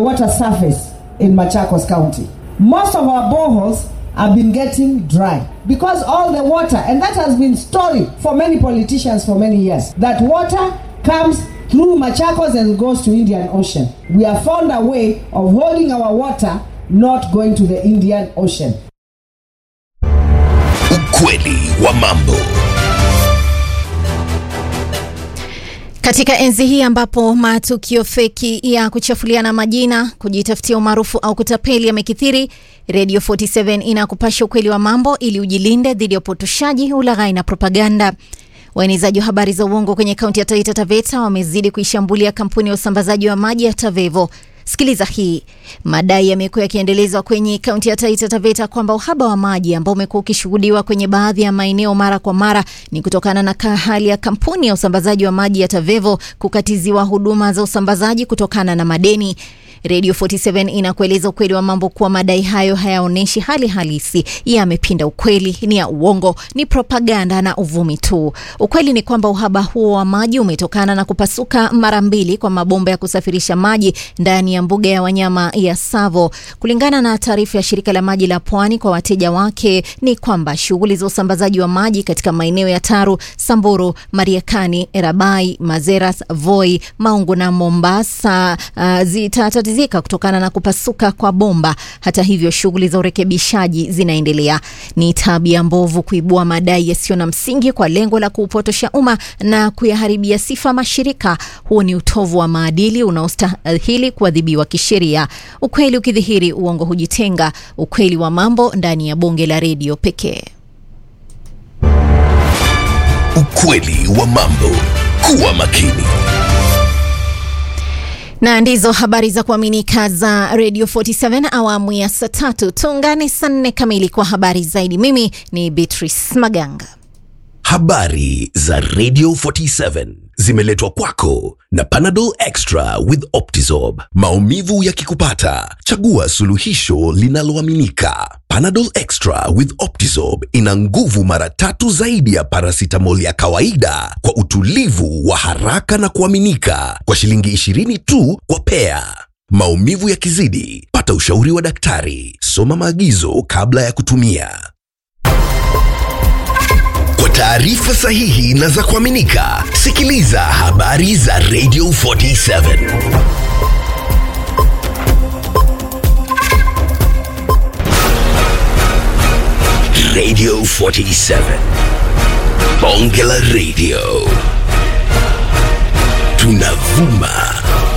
water surface in Machakos County. Most of our boreholes have been getting dry because all the water, and that has been story for many politicians for many years, that water comes through Machakos and goes to Indian Ocean. We have found a way of holding our water not going to the Indian Ocean. Ukweli wa mambo. Katika enzi hii ambapo matukio feki ya kuchafuliana majina, kujitafutia umaarufu au kutapeli yamekithiri, Radio 47 inakupasha ukweli wa mambo ili ujilinde dhidi ya upotoshaji, ulaghai na propaganda. Waenezaji wa habari za uongo kwenye kaunti ya Taita Taveta wamezidi kuishambulia kampuni ya usambazaji wa maji ya Tavevo. Sikiliza hii. Madai yamekuwa yakiendelezwa kwenye kaunti ya Taita Taveta kwamba uhaba wa maji ambao umekuwa ukishuhudiwa kwenye baadhi ya maeneo mara kwa mara ni kutokana na hali ya kampuni ya usambazaji wa maji ya Tavevo kukatiziwa huduma za usambazaji kutokana na madeni. Radio 47 inakueleza ukweli wa mambo kuwa madai hayo hayaonyeshi hali halisi, yamepinda ukweli, ni ya uongo, ni propaganda na uvumi tu. Ukweli ni kwamba uhaba huo wa maji umetokana na kupasuka mara mbili kwa mabomba ya kusafirisha maji ndani ya mbuga ya wanyama ya Tsavo. Kulingana na taarifa ya shirika la maji la Pwani kwa wateja wake, ni kwamba shughuli za usambazaji wa maji katika maeneo ya Taru, Samburu, Mariakani, Erabai, Mazeras, Voi, Maungu na Mombasa uh, zitatatizika kutokana na kupasuka kwa bomba. Hata hivyo, shughuli za urekebishaji zinaendelea. Ni tabia mbovu kuibua madai yasiyo na msingi kwa lengo la kuupotosha umma na kuyaharibia sifa mashirika. Huo ni utovu wa maadili unaostahili kuadhibiwa kisheria. Ukweli ukidhihiri, uongo hujitenga. Ukweli wa mambo ndani ya bonge la redio pekee. Ukweli wa mambo. Kuwa makini. na ndizo habari za kuaminika za Radio 47 awamu ya saa tatu. Tuungane saa nne kamili kwa habari zaidi. Mimi ni Beatrice Maganga. Habari za Radio 47 zimeletwa kwako na Panadol Extra with Optizorb. Maumivu yakikupata, chagua suluhisho linaloaminika. Panadol Extra with Optizorb ina nguvu mara tatu zaidi ya paracetamol ya kawaida kwa utulivu wa haraka na kuaminika kwa shilingi 20 tu kwa pea. Maumivu yakizidi, pata ushauri wa daktari. Soma maagizo kabla ya kutumia. Kwa taarifa sahihi na za kuaminika, sikiliza habari za Radio 47. Radio 47. Bonge la Radio. Tunavuma